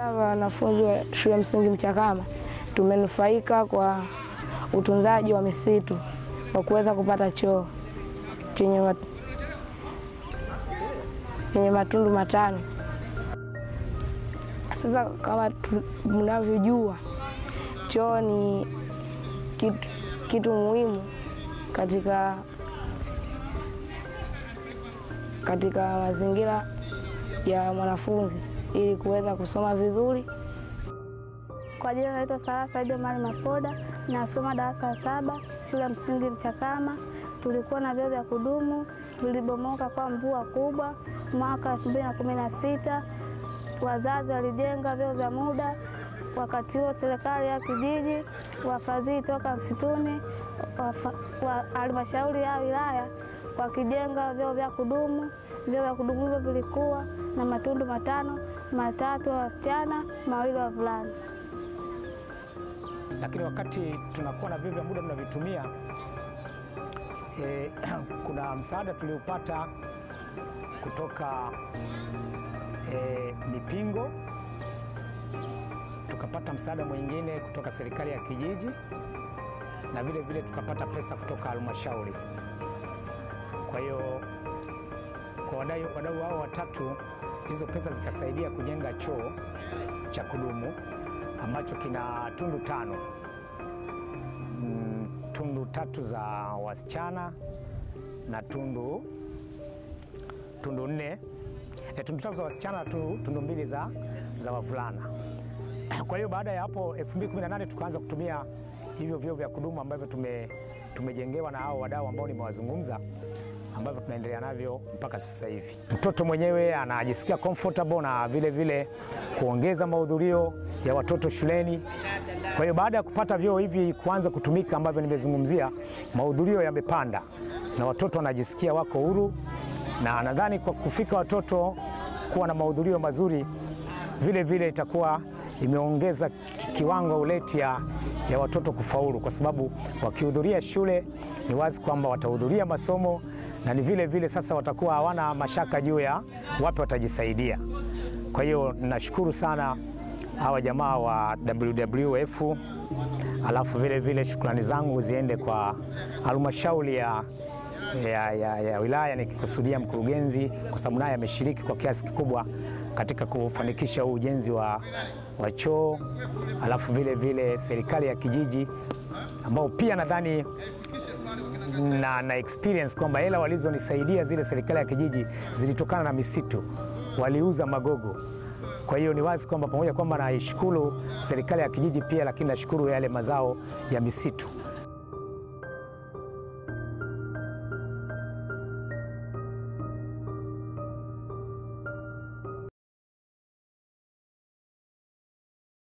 Wanafunzi wa shule msingi Mchakama tumenufaika kwa utunzaji wa misitu kwa kuweza kupata choo chenye mat... chenye matundu matano. Sasa kama mnavyojua, choo ni kitu, kitu muhimu katika katika mazingira ya mwanafunzi ili kuweza kusoma vizuri. Kwa jina naitwa Sara Saidi Omari Mapoda, nasoma darasa la saba shule ya msingi Mchakama. Tulikuwa na vyoo vya kudumu vilibomoka kwa mvua kubwa mwaka 2016. Wazazi walijenga vyoo vya muda. Wakati huo serikali ya kijiji, wafadhili toka msituni, halmashauri ya wilaya wakijenga vyoo vya kudumu. Vyoo vya kudumu hivyo vilikuwa na matundu matano, matatu wa wasichana, mawili wa wavulana. Lakini wakati tunakuwa na vyoo vya muda tunavitumia, e, kuna msaada tuliopata kutoka e, Mipingo, tukapata msaada mwingine kutoka serikali ya kijiji na vile vile tukapata pesa kutoka halmashauri. Kwa hiyo kwa wadau hao watatu, hizo pesa zikasaidia kujenga choo cha kudumu ambacho kina tundu tano, mm, tundu tatu za wasichana na tundu tundu nne e, tundu tatu za wasichana na tundu, tundu mbili za, za wavulana. Kwa hiyo baada ya hapo 2018 tukaanza kutumia hivyo vyoo vya kudumu ambavyo tume, tumejengewa na hao wadau ambao nimewazungumza ambavyo tunaendelea navyo mpaka sasa hivi. Mtoto mwenyewe anajisikia comfortable na vile vile kuongeza mahudhurio ya watoto shuleni. Kwa hiyo baada ya kupata vyoo hivi kuanza kutumika ambavyo nimezungumzia, mahudhurio yamepanda na watoto wanajisikia wako huru, na nadhani kwa kufika watoto kuwa na mahudhurio mazuri, vile vile itakuwa imeongeza kiwango uleti ya, ya watoto kufaulu, kwa sababu wakihudhuria shule ni wazi kwamba watahudhuria masomo na ni vile vile sasa watakuwa hawana mashaka juu ya wapi watajisaidia. Kwa hiyo nashukuru sana hawa jamaa wa WWF, alafu vile vile shukrani zangu ziende kwa halmashauri ya, ya, ya, ya wilaya nikikusudia mkurugenzi, kwa sababu naye ameshiriki kwa kiasi kikubwa katika kufanikisha huu ujenzi wa, wa choo, alafu vile vile serikali ya kijiji ambao pia nadhani na, na experience kwamba hela walizonisaidia zile serikali ya kijiji zilitokana na misitu, waliuza magogo. Kwa hiyo ni wazi kwamba pamoja kwamba naishukuru serikali ya kijiji pia, lakini nashukuru yale mazao ya misitu.